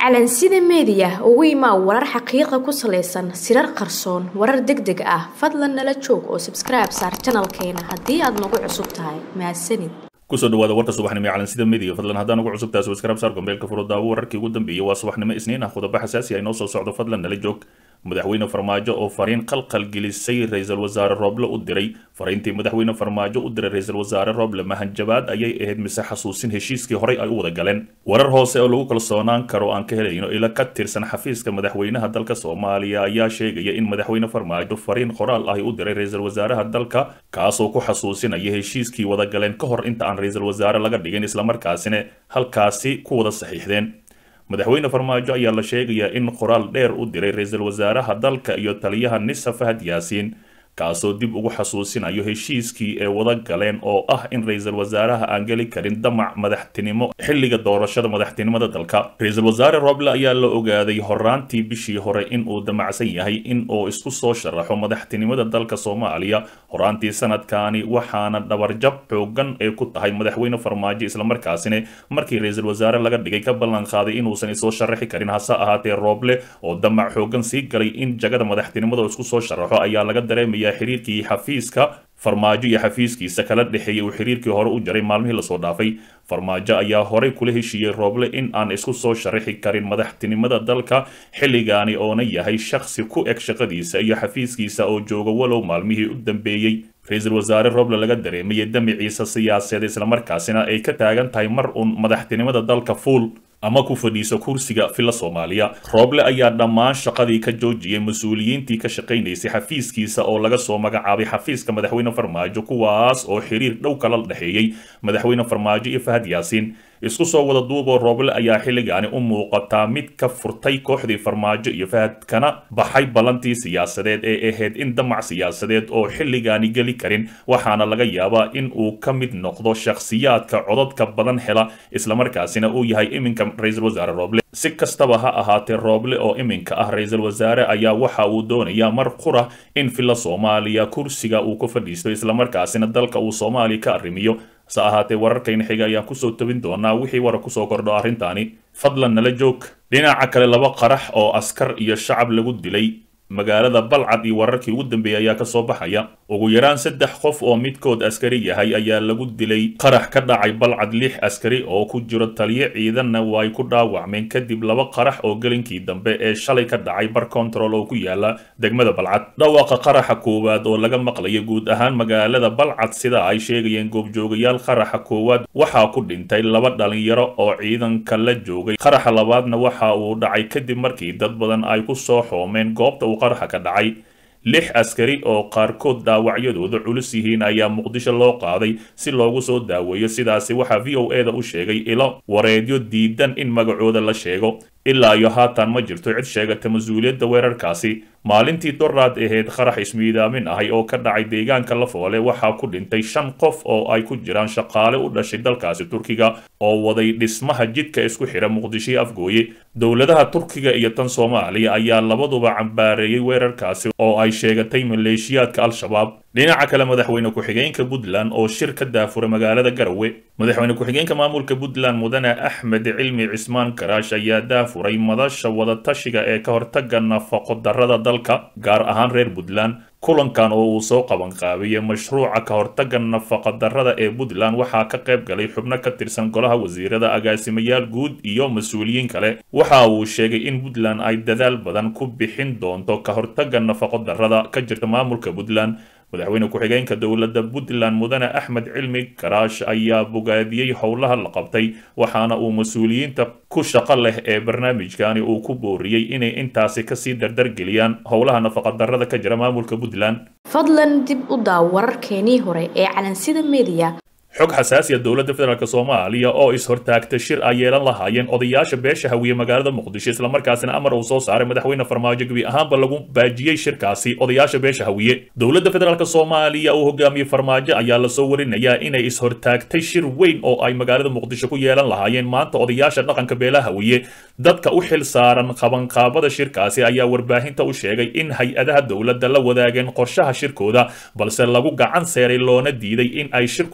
calansida meediya ugu imaa warar xaqiiqa ku salaysan sirar qarsoon warar deg deg ah fadlan nala joog oo sabskribe saar janalkeena haddii aad nagu cusub tahay mahadsanid kusoo dhawaada warka subaxnimo ee calansida media fadlan haddaan ugu cusub tahay subscribe saar gombeelka furo daawo wararkii ugu dambeeyay waa subaxnimo isniin ah qodobo xasaasi ah inoo soo socdo fadlan nala joog madaxweyne farmaajo oo fariin qalqal gelisay ra-iisul wasaare rooble u diray fariintii madaxweyne farmaajo u diray ra-iisul wasaare rooble mahanjabaad ayay ahayd mise xasuusin heshiiskii horey ay u wada galeen warar hoose oo lagu kalsoonaan karo aan ka helayno ila ka tirsan xafiiska madaxweynaha dalka soomaaliya ayaa sheegaya in madaxweyne farmaajo fariin qoraal ahi u diray ra-iisul wasaaraha dalka kaasoo ku xasuusinaya heshiiskii wada galeen ka hor inta aan ra-iisul wasaare laga dhigin islamarkaasina halkaasi ku wada saxiixdeen madaxweyne farmaajo ayaa la sheegayaa in qoraal dheer u diray ra-iisul wasaaraha dalka iyo taliyaha nisa fahad yaasiin kaasoo dib ugu xasuusinayo heshiiskii ee wada galeen oo ah in ra-iisul wasaaraha aan geli karin damac madaxtinimo xilliga doorashada madaxtinimada dalka ra-iisul wasaare roble ayaa la ogaaday horaantii bishii hore in uu damacsan yahay in uu isku soo sharaxo madaxtinimada dalka soomaaliya horaantii sanadkaani waxaana dhabarjab xoogan ee ku tahay madaxweyne farmaajo islamarkaasina markii ra-iisul wasaare laga dhigay ka ballan qaaday inuusan isoo sharaxi karin hase ahaatee roble oo damac xoogan sii galay in jagada madaxtinimada isku soo sharaxo ayaa laga dareemaya xiriirkii xafiiska farmaajo iyo xafiiskiisa kala dhexeeyay uu xiriirkii hore u jaray maalmihii lasoo dhaafay farmaajo ayaa horey kula heshiiyey rooble in aan isku soo sharaxi karin madaxtinimada dalka xilligaani oona yahay shakhsi ku eg shaqadiisa iyo xafiiskiisa oo jooga walow maalmihii u dambeeyey ra-iisul wasaare rooble laga dareemayay damiciisa siyaasadeed islamarkaasina ay ka taagan tahay mar uun madaxtinimada dalka fuul ama ku fadhiiso kursiga filla soomaaliya rooble ayaa dhammaan shaqadii ka joojiyey mas-uuliyiintii ka shaqaynaysay xafiiskiisa oo laga soo magacaabay xafiiska madaxweyne farmaajo kuwaas oo xiriir dhow kala dhexeeyey madaxweyne farmaajo iyo fahad yaasiin isku soo wada duuboo rooble ayaa xilligaani u muuqataa mid ka furtay kooxdii farmaajo iyo fahad kana baxay ballantii siyaasadeed ee ahayd in damac siyaasadeed oo xilligaani geli karin waxaana laga yaabaa in uu ka mid noqdo shakhsiyaadka cododka badan hela islamarkaasina uu yahay iminka ra-iisul wasaare rooble si kastaba ha ahaatee rooble oo iminka ah ra-iisul wasaare ayaa waxa uu doonayaa mar qura in filla soomaaliya kursiga uu ku fadhiisto islamarkaasina dalka uu soomaaliya ka arrimiyo hase ahaatee wararkayna xiga ayaan kusoo tabin doonaa wixii wara kusoo kordho arrintaani fadlan nala joog dhinaca kale laba qarax oo askar iyo shacab lagu dilay magaalada balcad iyo wararkii ugu dambeeyay ayaa kasoo baxaya ugu yaraan saddex qof oo midkood askari yahay ayaa lagu dilay qarax ka dhacay balcad lix askari oo ku jiro taliyo ciidanna way ku dhaawacmeen kadib laba qarax oo gelinkii dambe ee shalay ka dhacay bar control oo ku yaala degmada balcad dhawaaqa qaraxa koowaad oo laga maqlaya guud ahaan magaalada balcad sida ay sheegayeen goobjoogayaal qaraxa koowaad waxaa ku dhintay laba dhalinyaro oo ciidanka la joogay qaraxa labaadna waxa uu dhacay kadib markii dad badan ay ku soo xoomeen goobta uu qaraxa ka dhacay lix askari oo qaarkood dhaawacyadooda culus yihiin ayaa muqdisho loo qaaday si loogu soo daaweeyo sidaasi waxaa v o e da u sheegay ilo wareedyo diidan in magacooda la sheego ilaa iyo haatan ma jirto cid sheegata mas-uuliyadda weerarkaasi maalintii doraad ahayd qarax ismiidaamin ahay oo ka dhacay deegaanka lafoole waxaa ku dhintay shan qof oo ay ku jiraan shaqaale u dhashay dalkaasi turkiga oo waday dhismaha jidka isku xidha muqdisho afgooye dowladaha turkiga iyo tan soomaaliya ayaa labaduba cambaareeyey weerarkaasi oo ay sheegatay maleeshiyaadka al-shabaab dhinaca kale madaxweyne ku-xigeenka puntland oo shir ka daafuray magaalada garowe madaxweyne ku-xigeenka maamulka puntland mudane axmed cilmi cismaan karaash ayaa daafuray madasha wadatashiga ee ka hortaga nafaqo darrada dalka gaar ahaan reer puntland kulankan oo uu soo qabanqaabiyey mashruuca ka hortaga nafaqa darrada ee puntland waxaa ka qayb galay xubno ka tirsan golaha wasiirada agaasimayaal guud iyo mas-uuliyiin kale waxa uu sheegay in puntland ay dadaal badan ku bixin doonto ka hortaga nafaqo darrada ka jirta maamulka puntland madaxweyne ku-xigeenka dowladda puntland mudane axmed cilmi karaash ayaa bogaadiyey howlaha la qabtay waxaana uu mas-uuliyiinta ku shaqo leh ee barnaamijkani uu ku booriyey inay intaasi kasii dardargeliyaan howlaha nafaqadarrada ka jira maamulka puntland fadlan dib u daaw wararkeenii hore ee calansida meediya xog xasaasiya dowladda federaalk soomaaliya oo is-hortaagta shir ay yeelan lahaayeen odayaasha beesha hawiye magaalada muqdisho islamarkaasina amar uu soo saaray madaxweyne farmaajo gebi ahaanba lagu baajiyey shirkaasi odayaasha beesha hawiye dowladda federaalk soomaaliya uu hogaamiyey farmaajo ayaa lasoo warinayaa inay is-hortaagtay shir weyn oo ay magaalada muqdisho ku yeelan lahaayeen maanta odayaasha dhaqanka beelaha hawiye dadka u xil saaran qabanqaabada shirkaasi ayaa warbaahinta u sheegay in hay-adaha dowladda la wadaageen qorshaha shirkooda balse lagu gacan seeray loona diiday in ay shir ku qabsadaan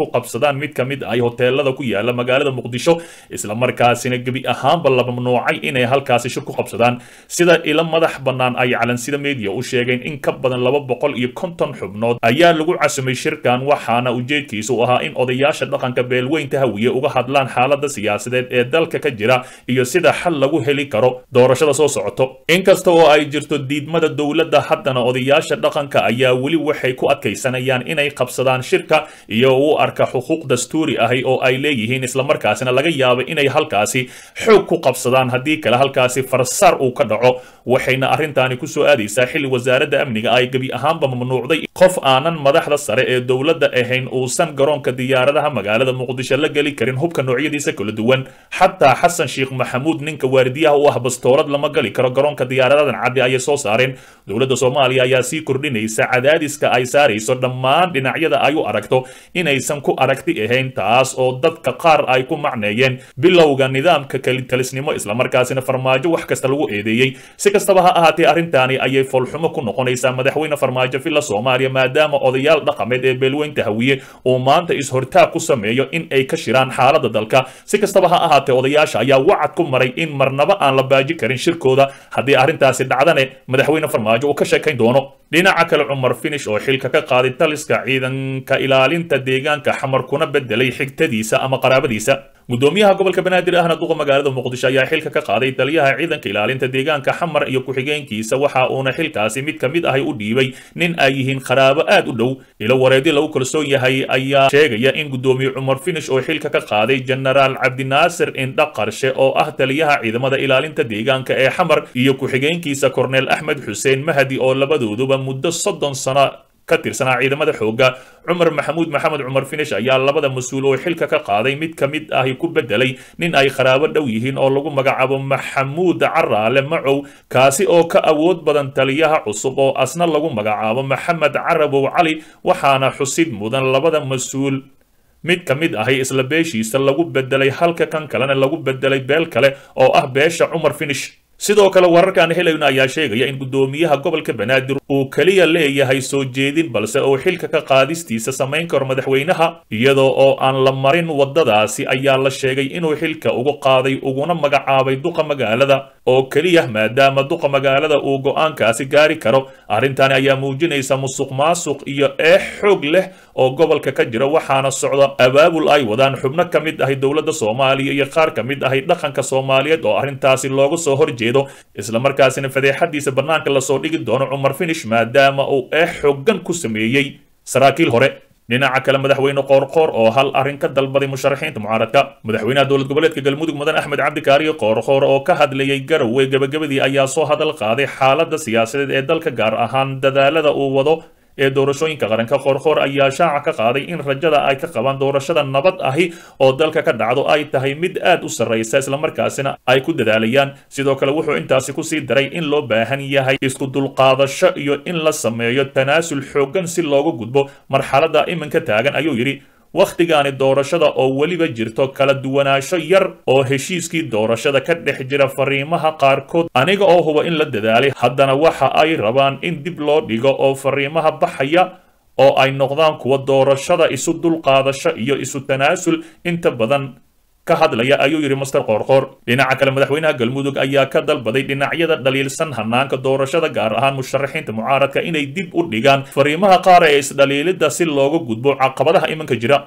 qabsadaan mid ka mid ah hoteelada ku yaala magaalada muqdisho islamarkaasina gebi ahaanba la mamnuucay inay halkaasi shir ku qabsadaan sida ilo madax bannaan ay calansida media u sheegeen in ka badan laba boqol iyo konton xubnood ayaa lagu casumay shirkan waxaana ujeedkiisu ahaa in odayaasha dhaqanka beelweynta hawiye uga hadlaan xaalada siyaasadeed ee dalka ka jira iyo sida xal lagu heli karo doorashada soo socoto inkasta oo ay jirto diidmada dowladda haddana odayaasha dhaqanka ayaa weli waxay ku adkaysanayaan inay qabsadaan shirka iyo u arka xuquuq dastuuri ahi oo ay leeyihiin islamarkaasina laga yaaba inay halkaasi xoog ku qabsadaan haddii kale halkaasi farsaar uu ka dhaco waxayna arrintaani ku soo aadaysaa xilli wasaaradda amniga ay gebi ahaanba mamnuucday qof aanan madaxda sare ee dowladda ahayn uusan garoonka diyaaradaha magaalada muqdisho la geli karin hubka noocyadiisa kala duwan xataa xasan sheekh maxamuud ninka waardiyaha u ah bastoolad lama gali karo garoonka diyaaradadan caddi ayay soo saareen dowladda soomaaliya ayaa sii kordhinaysa cadaadiska ay saarayso dhammaan dhinacyada ay u aragto inaysan ku aragti ahayn taas oo dadka qaar ay ku macneeyeen bilowga nidaamka kelitalisnimo islamarkaasina farmaajo wax kasta lagu eedeeyey si kastaba ha ahaatee arrintaani ayay foolxumo ku noqonaysaa madaxweyne farmaajo villa soomaaliya maadaama odayaal dhaqameed ee beelweynta hawiye uu maanta is-hortaag ku sameeyo in ay ka shiraan xaaladda dalka si kastaba ha ahaatee odayaasha ayaa wacad ku maray in marnaba aan la baaji karin shirkooda haddii arrintaasi dhacdane madaxweyne farmaajo uu ka sheekayn doono dhinaca kale cumar finish oo xilka ka qaaday taliska ciidanka ilaalinta deegaanka xamar kuna bedelay xigtadiisa ama qaraabadiisa gudoomiyaha gobolka banaadir ahna duqa magaalada muqdisho ayaa xilka ka qaaday taliyaha ciidanka ilaalinta deegaanka xamar iyo ku-xigeenkiisa waxa uuna xilkaasi mid ka mid ahi u dhiibay nin ay yihiin qaraabo aad u dhow ilo wareedi lagu kalsoon yahay ayaa sheegaya in gudoomiye cumar finish oo xilka ka qaaday jenaraal cabdinaasir indha qarshe oo ah taliyaha ciidamada ilaalinta deegaanka ee xamar iyo ku-xigeenkiisa korneel axmed xuseen mahdi oo labadooduba muddo soddon sano ka tirsanaa ciidamada xoogga cumar maxamuud maxamed cumar finish ayaa labada mas-uul oo xilka ka qaaday mid ka mid ahi ku bedelay nin ay qaraabo dhow yihiin oo lagu magacaabo maxamuud caraale macow kaasi oo ka awood badan taliyaha cusub oo asna lagu magacaabo maxamed carabow cali waxaana xusid mudan labada mas-uul mid ka mid ahi isla beeshiisa lagu bedelay halka kan kalena lagu bedelay beel kale oo ah beesha cumar finish sidoo kale wararkaan helayno ayaa sheegaya in gudoomiyaha gobolka banaadir uu keliya leeyahay soo jeedin balse uu xilka ka qaadistiisa samayn karo madaxweynaha iyadoo oo aan la marin waddadaasi ayaa la sheegay inuu xilka ugu qaaday uguna magacaabay duqa magaalada oo keliya maadaama duqa magaalada uu go'aankaasi gaari karo arrintaani ayaa muujinaysa musuq maasuq iyo eex xoog leh oo gobolka ka jira waxaana socda abaabul ay wadaan xubno ka mid ahi dowladda soomaaliya iyo qaar ka mid ahi dhaqanka soomaaliyeed oo arrintaasi looga soo horjeeda islamarkaasina fadeexadiisa bannaanka lasoo dhigi doono cumar finish maadaama uu eex xoogan ku sameeyey saraakiil hore dhinaca kale madaxweyne qoorqoor oo hal arrin ka dalbaday musharaxiinta mucaaradka madaxweynaha dowlad goboleedka galmudug mudan axmed cabdikaariyo qoorqoor oo ka hadlayay garowe gebagabadii ayaa soo hadal qaaday xaaladda siyaasadeed ee dalka gaar ahaan dadaalada uu wado ee doorashooyinka qaranka qoorqoor ayaa shaaca ka qaaday in rajada ay ka qabaan doorashada nabad ahi oo dalka ka dhacdo ay tahay mid aad u sarraysa islamarkaasina ay ku dadaalayaan sidoo kale wuxuu intaasi kusii daray in loo baahan yahay isku dulqaadasho iyo in la sameeyo tanaasul xooggan si looga gudbo marxaladda iminka taagan ayuu yidhi wakhtigaani doorashada oo weliba jirto kala duwanaansho yar oo heshiiskii doorashada ka dhex jira fariimaha qaarkood aniga oo huba in la dadaalay haddana waxa ay rabaan in dib loo dhigo oo fariimaha baxaya oo ay noqdaan kuwa doorashada isu dulqaadasho iyo isu tanaasul inta badan ka hadlaya ayuu yidhi master qoorqoor dhinaca kale madaxweynaha galmudug ayaa ka dalbaday dhinacyada dhaliilsan hanaanka doorashada gaar ahaan musharaxiinta mucaaradka inay dib u dhigaan fariimaha qaar ee isdhaliilidda si looga gudbo caqabadaha iminka jira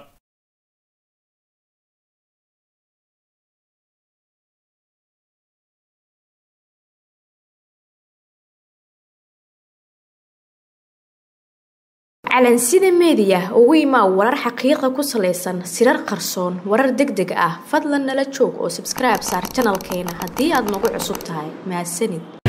calansida meediya ugu imaa warar xaqiiqa ku salaysan sirar qarsoon warar deg deg ah fadlan nala joog oo sabskribe saar janalkeena haddii aad nagu cusub tahay mahadsanid